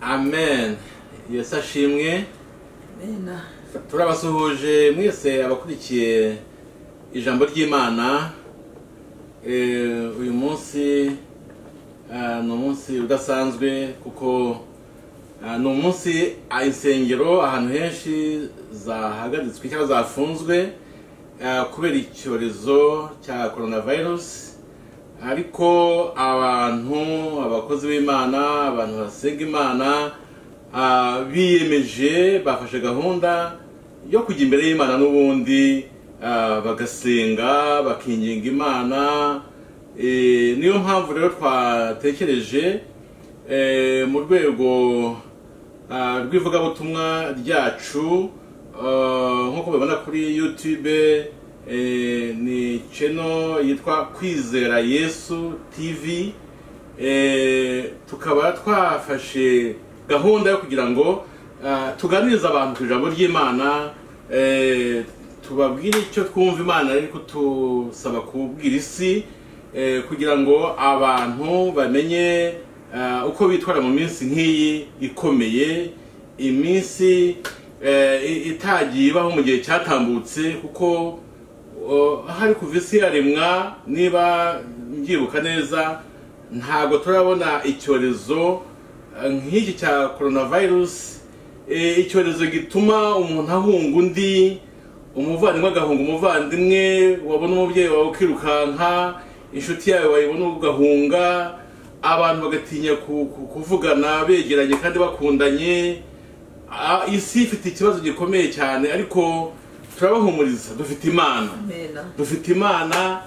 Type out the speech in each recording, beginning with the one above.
amen yesu ashimwe Amen. turabasuhuje mwese abakurikiye ijambo ry'imana Eh, uyu munsi ah, ni umunsi udasanzwe kuko ah, ni umunsi ah, insengero ahantu henshi zahagaritswe cyangwa zafunzwe ah, kubera icyorezo cya coronavirus ariko abantu abakozi b'imana abantu basenga imana ah, biyemeje bafashe gahunda yo kujya imbere y'imana n'ubundi ah, bagasenga bakinginga imana Eh, niyo mpamvu rero twatekereje eh, mu rwego ah, rw'ivugabutumwa ryacu ah, nk'uko mubibona kuri youtube eh, ni channel yitwa kwizera yesu tv Eh, tukaba twafashe gahunda yo kugira ngo ah, tuganirize abantu ku ijambo ry'imana eh, tubabwire icyo twumva imana iri kutusaba kubwira isi eh, kugira ngo abantu bamenye ah, uko bitwara mu minsi nk'iyi ikomeye iminsi eh, i- itagiye ibaho mu gihe cyatambutse kuko o, hari kuva isi yaremwa niba mbyibuka neza ntabwo turabona icyorezo eh, nk'iki cya coronavirus eh, icyorezo gituma umuntu ahunga undi umuvandimwe agahunga umuvandimwe wabona umubyeyi wawe ukirukanka inshuti yawe wayibona ugahunga abantu bagatinya ku- ku- kuvugana begeranye kandi bakundanye Ah, isi ifite ikibazo gikomeye cyane ariko turabahumuriza dufite imana Amen. dufite imana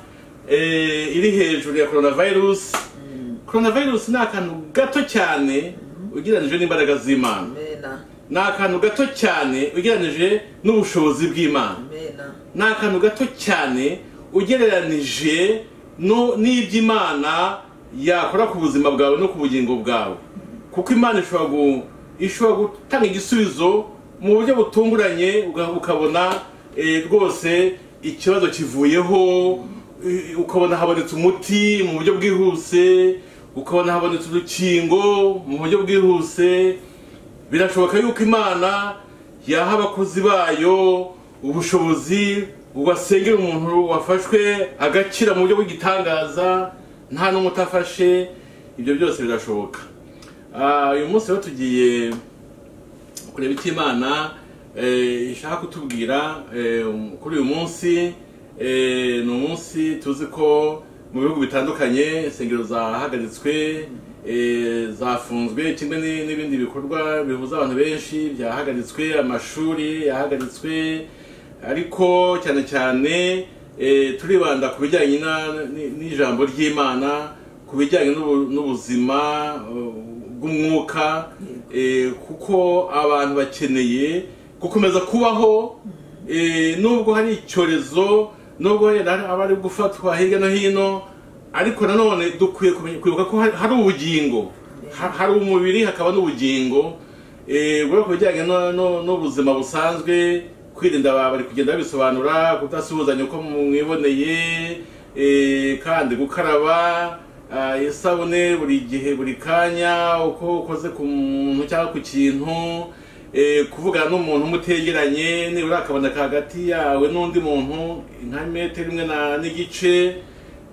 eh, iri hejuru ya coronavirus coronavirus ni akantu gato cyane ugereranyije n'imbaraga z'imana Amen. ni akantu gato cyane ugereranyije n'ubushobozi bw'imana Amen. ni akantu gato cyane ugereranije no- n'iby'imana yakora ku buzima bwawe no ku bugingo bwawe kuko imana ishobora gu- ishobora gutanga igisubizo mu buryo butunguranye uga- ukabona eh, rwose ikibazo kivuyeho eh, ukabona habonetse umuti mu buryo bwihuse ukabona habonetse urukingo mu buryo bwihuse birashoboka yuko imana yaha abakozi bayo ubushobozi basengera umuntu wafashwe agakira mu buryo bw'igitangaza nta n'umwe utafashe ibyo byose birashoboka Ah, uyu munsi rero tugiye kureba icyo imana eh, ishaka kutubwira eh, kuri uyu munsi eh, ni umunsi tuzi ko mu bihugu bitandukanye insengero zahagaritswe eh, zafunzwe kimwe ni- n'ibindi bikorwa bihuza abantu benshi byahagaritswe amashuri yahagaritswe ariko cyane cyane eh, turibanda ku bijyanye na- ni- n'ijambo ry'imana ku bijyanye n'ubu- n'ubuzima eh, bw'umwuka eh, kuko abantu bakeneye gukomeza kubaho eh, nubwo hari icyorezo nubwo wenda aba ari gufatwa hirya no hino ariko nanone dukwiye kumenya- kwibuka ko hari- hari ubugingo Ha- hari umubiri hakaba n'ubugingo Eh, ubwo ku bijyanye no- no- n'ubuzima busanzwe kwirinda ba- bari kugenda babisobanura kudasuhuzanya uko mwiboneye eh, kandi gukaraba Ah, isabune buri gihe buri kanya uko ukoze ku muntu cyangwa ku kintu eh, kuvugana n'umuntu umutegeranye nibura akaboneka hagati yawe n'undi muntu nka metero imwe na- n'igice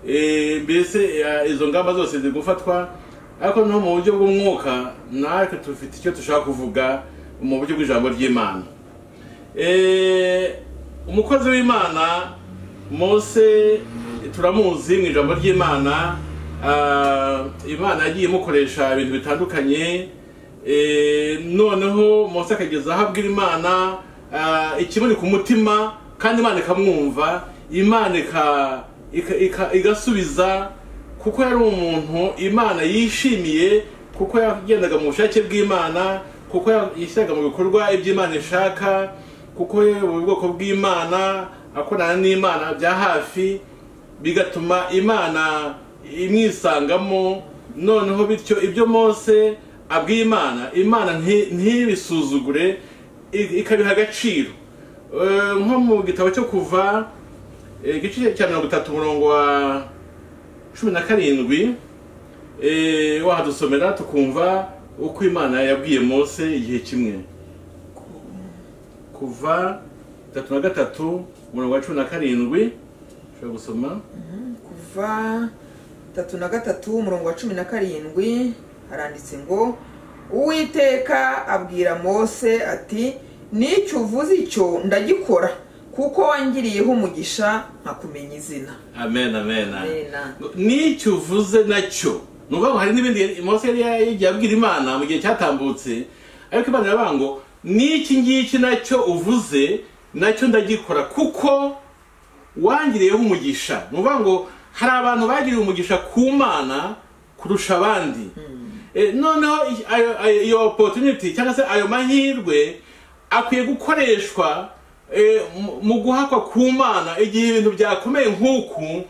eh, mbese eh, izo ngamba zose ziri gufatwa ariko no mu buryo bw'umwuka natwe dufite icyo dushaka kuvuga mu buryo bw'ijambo ry'imana Eh, umukozi w'imana mose turamuzi mu ijambo ry'imana ah, imana yagiye imukoresha ibintu bitandukanye Eh, noneho mose akageza aho abwira imana ah, ikimuri ku mutima kandi imana ikamwumva imana ika- ika- ika- igasubiza kuko yari umuntu imana yishimiye kuko yagendaga mu bushake bw'imana kuko yishyiraga mu bikorwa iby'imana ishaka kuko mu bwoko bw'imana akorana n'imana bya hafi bigatuma imana imwisangamo noneho bityo ibyo mose abwiye imana imana nti- ntibisuzugure i- ikabiha agaciro Eh, nko mu gitabo cyo kuva eh, igice cya mirongo itatu umurongo wa cumi na karindwi eh, wahadusomera tukumva uko imana yabwiye mose igihe kimwe kuva tatu na gatatu umurongo wa cumi na karindwi ushobora gusoma kuva tatu na gatatu umurongo wa cumi na karindwi haranditse ngo uwiteka abwira mose ati n'icyo uvuze icyo ndagikora kuko wangiriyeho umugisha nkakumenya izina amen amen Amena. n'icyo uvuze nacyo ni ukuvuga ngo hari n'ibindi mose yari yagiye abwira imana mu gihe cyatambutse ariko imana iravuga ngo n'iki ngiki nacyo uvuze nacyo ndagikora kuko wangiriyeho umugisha ni ukuvuga ngo hari abantu bagiriye umugisha ku mana kurusha abandi Eh, noneho i- ayo- ayo- iyo opportunity cyangwa se ayo mahirwe akwiye gukoreshwa eh, mu- mu guhakwa ku mana igihe ibintu byakomeye nk'uku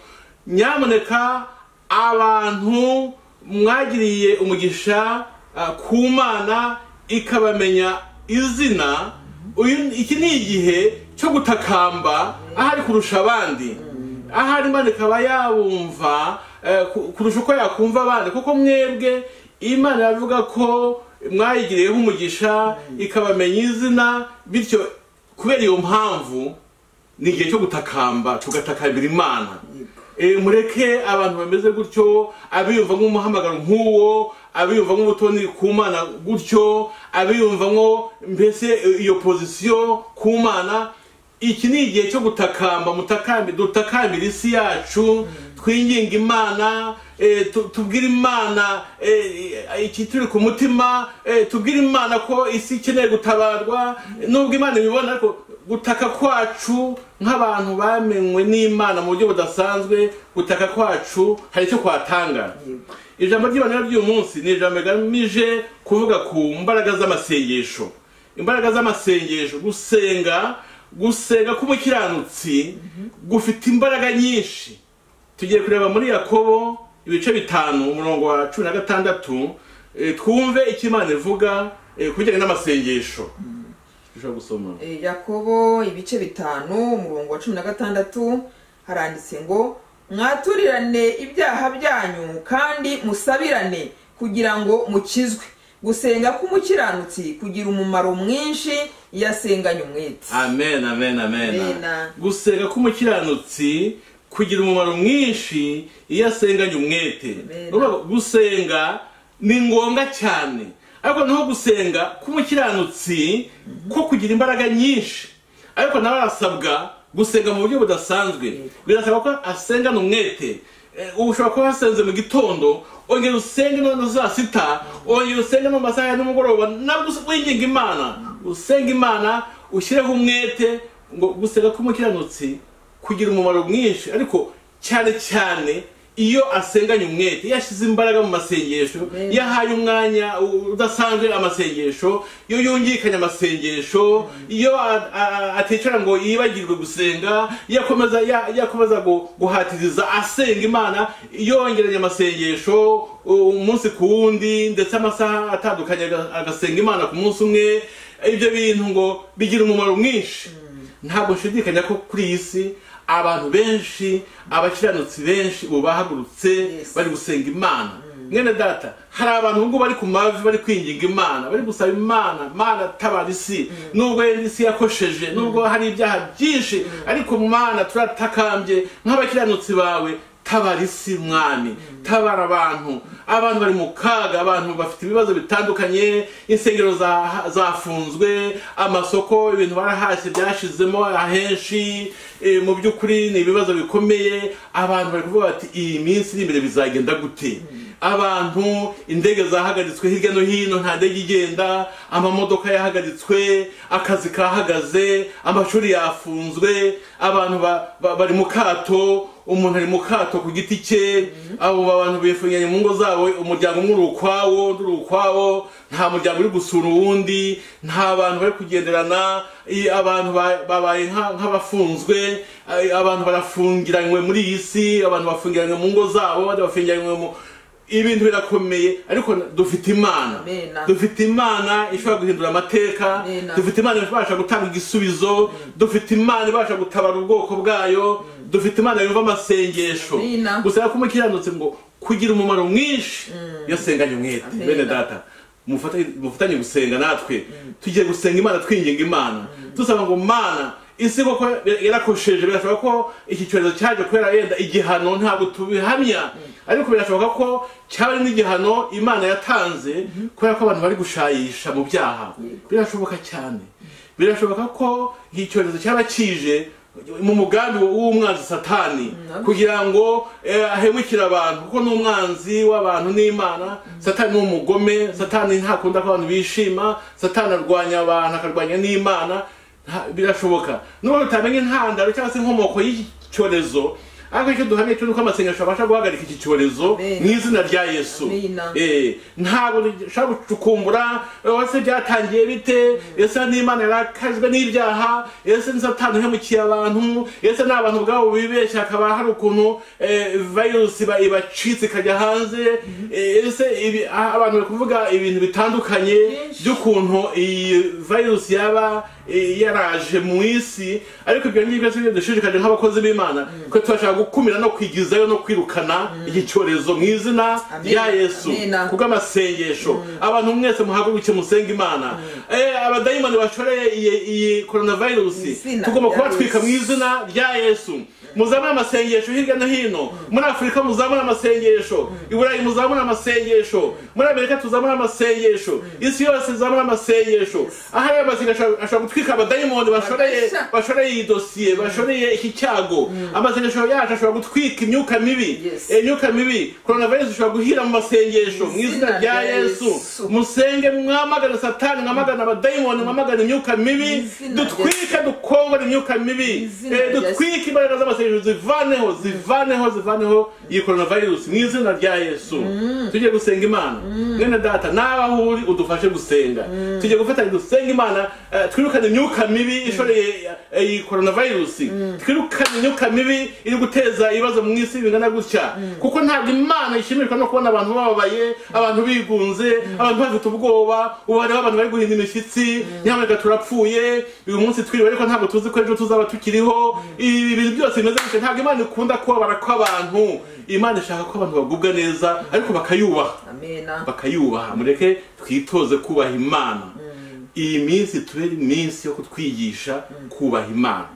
nyamuneka abantu mwagiriye umugisha ah, ku mana ikabamenya izina uyu iki ni igihe cyo gutakamba ahari kurusha abandi ahari imana ikaba yabumva eh, ku- kurusha uko yakumva abandi kuko mwebwe imana iravuga ko mwayigiriyeho umugisha ikabamenya izina bityo kubera iyo mpamvu ni igihe cyo gutakamba tugatakambira imana Eh, mureke abantu bameze gutyo abiyumva nk'umuhamagaro nk'uwo abiyumva nk'ubutoni ku mana gutyo abiyumvamo mbese eh, iyo pozisiyo ku mana iki ni igihe cyo gutakamba mutakambi dutakambira isi yacu twinginga imana eh, tu- tubwire imana eh, ikituri ku mutima eh, tubwire imana ko isi ikeneye gutabarwa nubwo imana ibibona ariko gutaka kwacu nk'abantu bamenywe n'imana mu buryo budasanzwe gutaka kwacu hari icyo kwatanga ijambo ry'imana ry'uyu munsi ni ijambo rigamije kuvuga ku mbaraga z'amasengesho imbaraga z'amasengesho gusenga gusenga k'umukiranutsi gufite imbaraga nyinshi tugiye kureba muri yakobo ibice bitanu umurongo wa cumi na gatandatu eh, twumve icyo imana ivuga eh, ku bijyanye n'amasengesho ushobora gusoma Eh, yakobo ibice bitanu umurongo wa cumi na gatandatu haranditse ngo mwaturirane ibyaha byanyu kandi musabirane kugira ngo mukizwe gusenga k'umukiranutsi kugira umumaro mwinshi iyo asenganye umwete amen amen amen Amena. gusenga k'umukiranutsi kugira umumaro mwinshi iyo asenganye umwete Amena. Urumva ko gusenga ni ngombwa cyane ariko naho gusenga k'umukiranutsi ko kugira imbaraga nyinshi ariko nawe arasabwa gusenga mu buryo budasanzwe birasaba ko asengana umwete Eh, ubu ushobora kuba wasenze mu gitondo ongera usenge no no saa sita ongera usenge no mu masaha ya nimugoroba nabwo us- winginga imana usenga imana ushyireho umwete ngo gusenga k'umukiranutsi kugira umumaro mwinshi ariko cyane cyane iyo asenganye umwete iyo ashyize imbaraga mu masengesho Amen. iyo ahaye umwanya u- udasanzwe amasengesho iyo yungikanya amasengesho iyo a- a- aticara ngo yibagirwe gusenga iyo akomeza ya- iyo akomeza gu- guhatiriza asenga imana yongeranya amasengesho u- umunsi ku wundi ndetse amasaha atandukanye aga- agasenga imana ku munsi umwe ibyo bintu ngo bigira umumaro mwinshi ntabwo nshidikanya ko kuri iyi si abantu benshi abakiranutsi benshi ubu bahagurutse Yes. bari gusenga imana mwene data hari abantu ubwo bari ku mavi bari kwinginga imana bari gusaba imana mana tabara isi nubwo yari isi yakosheje nubwo hari ibyaha byinshi ariko mana turatakambye nk'abakiranutsi bawe tabara isi mwami tabara abantu abantu bari mu kaga abantu bafite ibibazo bitandukanye insengero za- zafunzwe amasoko ibintu barahashye byashizemo ahenshi eh, mu by'ukuri ni ibibazo bikomeye abantu bari kuvuga bati iyi minsi iri imbere bizagenda gute abantu indege zahagaritswe hirya no hino nta ndege igenda amamodoka yahagaritswe akazi kahagaze amashuri yafunzwe abantu ba- ba- bari mu kato umuntu ari mu kato ku giti cye abo bantu bifungiranye mu ngo zabo umuryango umwe uri ukwawo undi uri ukwawo nta muryango uri gusura uwundi nta bantu bari kugenderana i- abantu ba- babaye nka- nk'abafunzwe ai- abantu barafungiranywe muri iyi si abantu bafungiranywe mu ngo zabo abandi bafungiranywe mu ibintu birakomeye ariko na- dufite imana Amena. dufite imana ishobora guhindura amateka Amena. dufite dufite imana ibasha gutanga igisubizo dufite imana ibasha gutabara ubwoko bwayo dufite imana yumva amasengesho Amina. gusenga k'umukiranutsi ngo kugira umumaro mwinshi iyo asenganye umwete Amina. bene data mufatanye mufatanye gusenga natwe tugiye gusenga imana twinginga imana dusaba ngo mana isi koko yarakosheje birashoboka ko iki cyorezo cyaje kubera yenda igihano ntabwo tubihamya ariko birashoboka ko cyaba ari n'igihano imana yatanze kubera ko abantu bari gushayisha mu byaha birashoboka cyane birashoboka ko iki cyorezo cyaba kije mu mugambi w'umwanzi satani kugira ngo eh, ahemukire abantu kuko ni umwanzi w'abantu n'imana satani ni umugome satani ntakunda ko abantu bishima satani arwanya abantu akarwanya n'imana Nta- birashoboka nubwo tutamenye intandaro cyangwa se inkomoko y'iki cyorezo ariko icyo duhamye cyo ni uko amasengesho abasha guhagarika iki cyorezo Amen. mu izina rya yesu Amina. Eh, ntabwo dushobora gucukumbura eh, ese byatangiye bite ese n'imana yarakajwe n'ibyaha ese ni satani uhemukiye abantu ese ni abantu ubwabo bibeshya hakaba hari ukuntu eh, virusi iba- ibacitse ikajya hanze Eh, ese ibi- ah, abantu bari kuvuga ibintu bitandukanye Byinshi. by'ukuntu iyi virusi yaba eh, yaraje mu isi ariko ibyo ngibyo byose dushishikaje nk'abakozi b'imana ko turashaka gukumira no kwigizayo no kwirukana iki cyorezo mu izina Amen. rya yesu Amen. kubw'amasengesho abantu mwese muhaguruke musenga imana Eh, abadayimoni bashoreye iyi- iyi Mu coronavirus izina tugomba rya kubatwika mu Yesu. izina rya yesu muzamure amasengesho hirya no hino muri afurika muzamure amasengesho i burayi muzamure amasengesho muri amerika tuzamure amasengesho isi yose izamure amasengesho aho ariyo masengesho ashobora gutwika abadayimoni bashoreye Kabisa. bashoreye iyi dosiye bashoreye iki cyago amasengesho yacu ashobora gutwika imyuka mibi Yes. Eh, imyuka mibi coronavirus ishobora guhira mu masengesho mu izina rya yesu musenge mwamagana satani mwamagana abadayimoni mwamagana imyuka mibi izina rya dutwike dukongore imyuka mibi izina Eh, rya dutwike imbaraga z'amasengesho zivaneho zivaneho zivaneho iyi coronavirus mu izina rya yesu tujye gusenga imana mwene data nawe uri udufashe gusenga tujye gufatanya dusenga imana eh, twirukane imyuka mibi ishoreye eh, iyi coronavirus twirukane imyuka mibi iri guteza ibibazo mu isi bingana gutya kuko ntabwo imana ishimishwa no kubona abantu bababaye abantu bigunze abantu bafite ubwoba ubu hariho abantu bari guhinda imishyitsi nyamuneka turapfuye uyu munsi twiriwe ariko ntabwo tuzi ko ejo tuzaba tukiriho ibi bintu byose bimeze gutya ntabwo imana ikunda kubabara kw'abantu imana ishaka ko abantu bagubwa neza ariko bakayubaha amena bakayubaha mureke twitoze kubaha imana iyi minsi tubere iminsi yo kutwigisha kubaha imana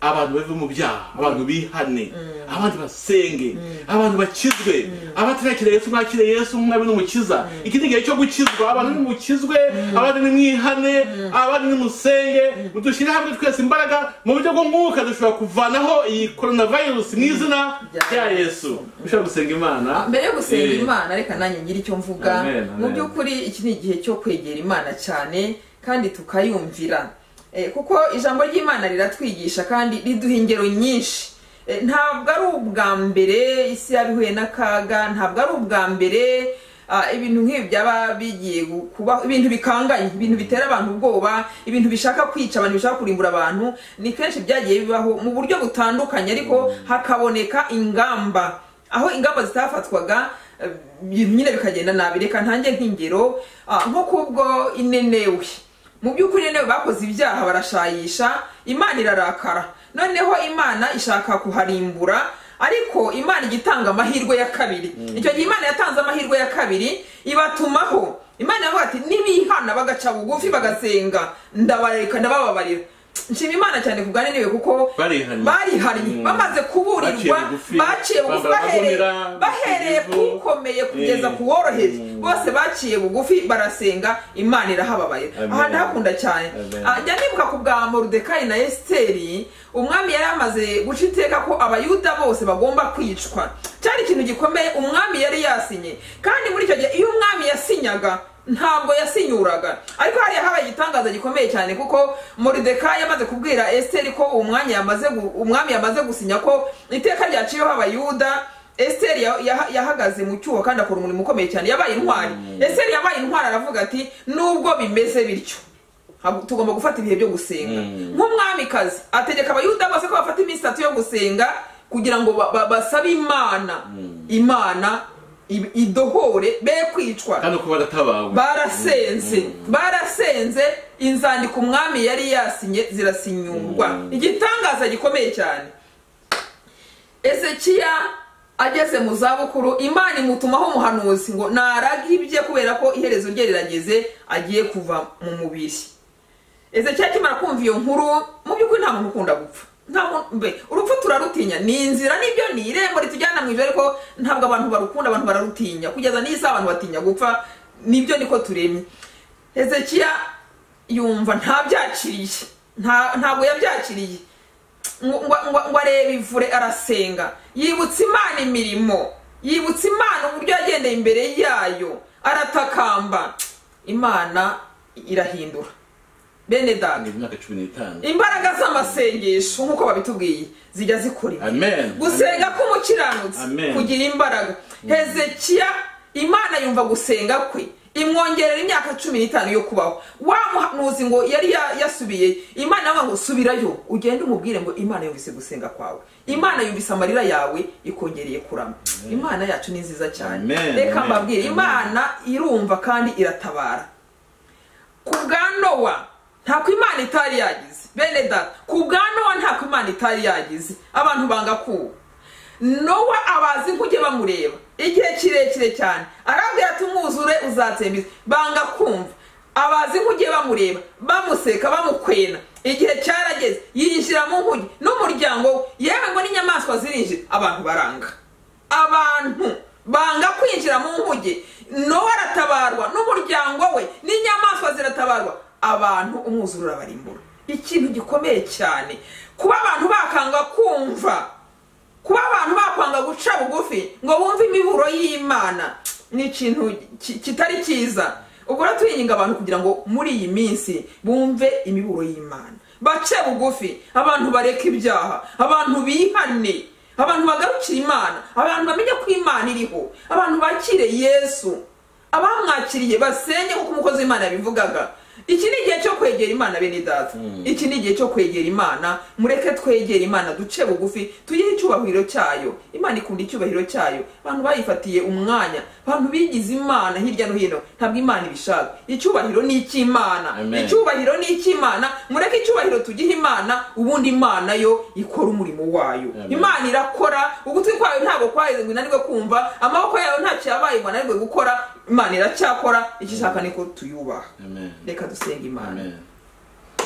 abantu bave mu byaha abantu bihane abandi basenge abantu bakizwe abatarakira yesu bakire yesu nk'umwami n'umukiza iki ni igihe cyo gukizwa abantu nimukizwe abandi nimwihane abandi nimusenge dushyire hamwe twese imbaraga mu buryo bw'umwuka dushobora kuvanaho iyi coronavirus mu izina rya yesu dushobora gusenga imana mbere yo gusenga Eh. imana reka nanjye ngire icyo mvuga Amen, amen. mu by'ukuri iki ni igihe cyo kwegera imana cyane kandi tukayumvira Eh, kuko ijambo ry'imana riratwigisha kandi riduha ingero nyinshi Eh, ntabwo ari ubwa mbere isi yabihuye n'akaga ntabwo ari ubwa mbere ah, ibintu nk'ibi byaba bigiye gu- kuba ibintu bikanganye ibintu bitera abantu ubwoba ibintu bishaka kwica abantu bishaka kurimbura abantu ni kenshi byagiye bibaho mu buryo butandukanye ariko hakaboneka ingamba aho ingamba zitafatwaga eh, ibintu nyine bikagenda nabi reka ntange nk'ingero ah, nko kubwo inenewe mu by'ukuri inenewe bakoze ibyaha barashayisha imana irarakara noneho imana ishaka kuharimbura ariko imana ijya itanga amahirwe ya kabiri icyo gihe imana yatanze amahirwe ya kabiri ibatumaho imana iravuga ati nibihana bagaca bugufi bagasenga ndabareka ndabababarira nshima imana cyane ku bwananiwe kuko Barihannye. barihannye Mm. bamaze kuburirwa Baciye bugufi. baciye bugufi Bambara bahereye- amagunira, bahereye ibivu. kukomeye kugeza Mm. ku woroheje bose baciye bugufi barasenga imana irahababarira Amen. aha ndahakunda cyane Amen. Ah, njya nibuka ku bwa morudekai na esiteri umwami yari amaze guca iteka ko abayuda bose bagomba kwicwa cyari ikintu gikomeye umwami yari yasinye kandi muri icyo gihe iyo umwami yasinyaga ntabwo yasinyuraga ariko hariya habaye igitangaza gikomeye cyane kuko morudekai yamaze kubwira esiteri ko uwo mwanya yamaze gu- umwami yamaze gusinya ko iteka ryaciyeho abayuda esiteri ya- yaha- yahagaze mu cyuho kandi akora umurimo ukomeye cyane yabaye intwari esiteri yabaye intwari aravuga ati nubwo bimeze bityo Hab- tugomba gufata ibihe byo gusenga nk'umwamikazi ategeka abayuda bose ko bafata iminsi itatu yo gusenga kugira ngo ba- ba- basabe imana imana i- idohore be kwicwa kandi uko baratabawe barasenze barasenze inzandiko umwami yari yasinye zirasinyurwa igitangaza gikomeye cyane ezekiya ageze mu zabukuru imana imutumaho umuhanuzi ngo narage ibye kubera ko iherezo rye rirageze agiye kuva mu mubiri ezekiyeli akimara kumva iyo nkuru mu by'ukuri nta muntu ukunda gupfa nta muntu mbe urupfu turarutinya ni inzira nibyo ni irembo ritujyana mu ijoro ariko ntabwo abantu barukunda abantu bararutinya kugeza n'iyi saha abantu batinya gupfa nibyo niko turemye ezekiya yumva ntabyakiriye nta- ntabwo yabyakiriye ngo ngo- ngo areba ivure arasenga yibutsa imana imirimo yibutsa imana uburyo yagendeye imbere yayo aratakamba imana irahindura bene dani imyaka cumi n'itanu imbaraga z'amasengesho nk'uko babitubwiye zijya zikora ibi. amen gusenga k'umukiranutsi Amen. kugira imbaraga hezekiya imana yumva gusenga kwe imwongerera imyaka cumi n'itanu yo kubaho wa muhanuzi ngo yari ya- yasubiye imana yamuha ngo subirayo ugende umubwire ngo imana yumvise gusenga kwawe imana yumvise amarira yawe ikongereye kurama imana yacu ni nziza cyane Amen. reka Amen. mbabwire Amen. imana irumva kandi iratabara ku bwa nowa ntako imana itari yagize bene data ku bwa nowa ntako imana itari yagize abantu banga kuba nowa abazi nk'ujye bamureba igihe kirekire cyane arabwira ati umwuzure uzatsembiza banga kumva abazi nk'ujye bamureba bamuseka bamukwena igihe cyarageze yinjira mu nkuge n'umuryango we yewe ngo n'inyamaswa zirinjira abantu baranga abantu banga kwinjira mu nkuge nowe aratabarwa n'umuryango we n'inyamaswa ziratabarwa abantu umwuzure urabarimbura ikintu gikomeye cyane kuba abantu bakanga kumva kuba abantu bakwanga guca bugufi ngo bumve imiburo y'imana ni ikintu ki- kitari cyiza ubwo rero turinginga abantu kugira ngo muri iyi minsi bumve imiburo y'imana bace bugufi abantu bareka ibyaha abantu bihane abantu bagarukira imana abantu bamenya ko imana iriho abantu bakire yesu abamwakiriye basenye kuko umukozi w'imana yabivugaga iki ni igihe cyo kwegera imana bene data iki ni igihe cyo kwegera imana mureke twegere imana duce bugufi tuyihe icyubahiro cyayo imana ikunda icyubahiro cyayo abantu bayifatiye umwanya abantu bigize imana hirya no hino ntabwo imana ibishaka icyubahiro ni icy'imana Amen. Icyubahiro icyubahiro ni icy'imana mureke icyubahiro tugihe imana ubundi imana yo ikora umurimo wayo Amen. imana irakora ugutwi kwayo ntabwo kwaheze ngo inanirwe kumva amaboko yayo ntacyo yabaye ngo ananirwe gukora imana iracyakora icyo ishaka ni ko tuyubaha amen reka dusenge imana amen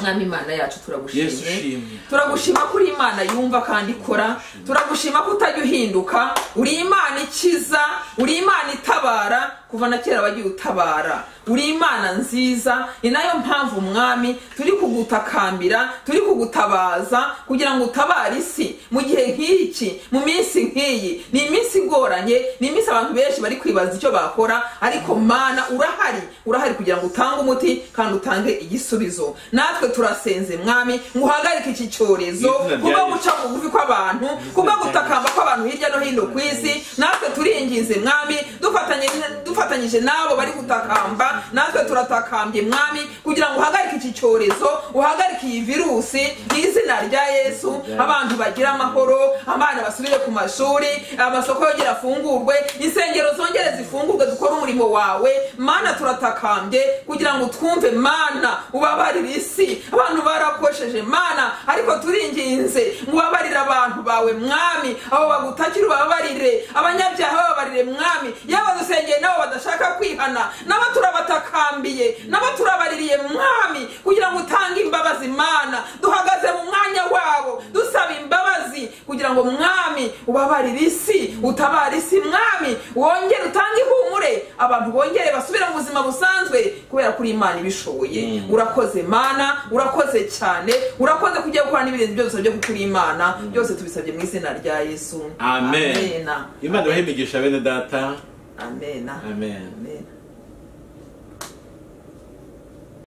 mwami imana yacu Yesu turagushimye ushimwe. turagushima ko uri imana yumva kandi ikora turagushima ko utajya uhinduka uri imana ikiza uri imana itabara kuva na kera wagiye utabara uri imana nziza ni nayo mpamvu umwami turi kugutakambira turi kugutabaza kugira ngo utabare isi mu gihe nk'iki mu minsi nk'iyi ni iminsi igoranye ni iminsi abantu benshi bari kwibaza icyo bakora ariko mana urahari urahari kugira ngo utange umuti kandi utange igisubizo natwe turasenze mwami ngo uhagarike iki cyorezo Mu izina rya Yesu. kubwo guca bugufi kw'abantu kubwo gutakamba kw'abantu hirya no hino ku isi natwe turinginze mwami dufatanye- dufatanyije n'abo bari gutakamba natwe turatakambye mwami kugira ngo uhagarike iki cyorezo uhagarike iyi virusi mu izina rya yesu abantu bagire amahoro abana basubire ku mashuri amasoko yongere afungurwe insengero zongere zifungurwe dukore umurimo wawe mana turatakambye kugira ngo twumve mana ubabarire isi abantu barakosheje mana ariko turinginze ngo ubabarire abantu bawe mwami abo bagutakira ubabarire abanyabyaha bababarire mwami yaba dusengeye nabo badashaka kwihana nabo turabatakambiye nabo turabaririye mwami kugira ngo utange imbabazi mana duhagaze mu mwanya wabo dusaba imbabazi kugira ngo mwami ubabarire isi utabare isi mwami wongere utange ihumure abantu bongere basubire mu buzima busanzwe kubera kuri imana ibishoboye urakoze mana urakoze cyane urakoze kujya gukora n'ibirenze ibyo dusabye kuko uri imana byose tubisabye mu izina rya yesu amen amena imana ibahe imigisha bene data amena Amen. amena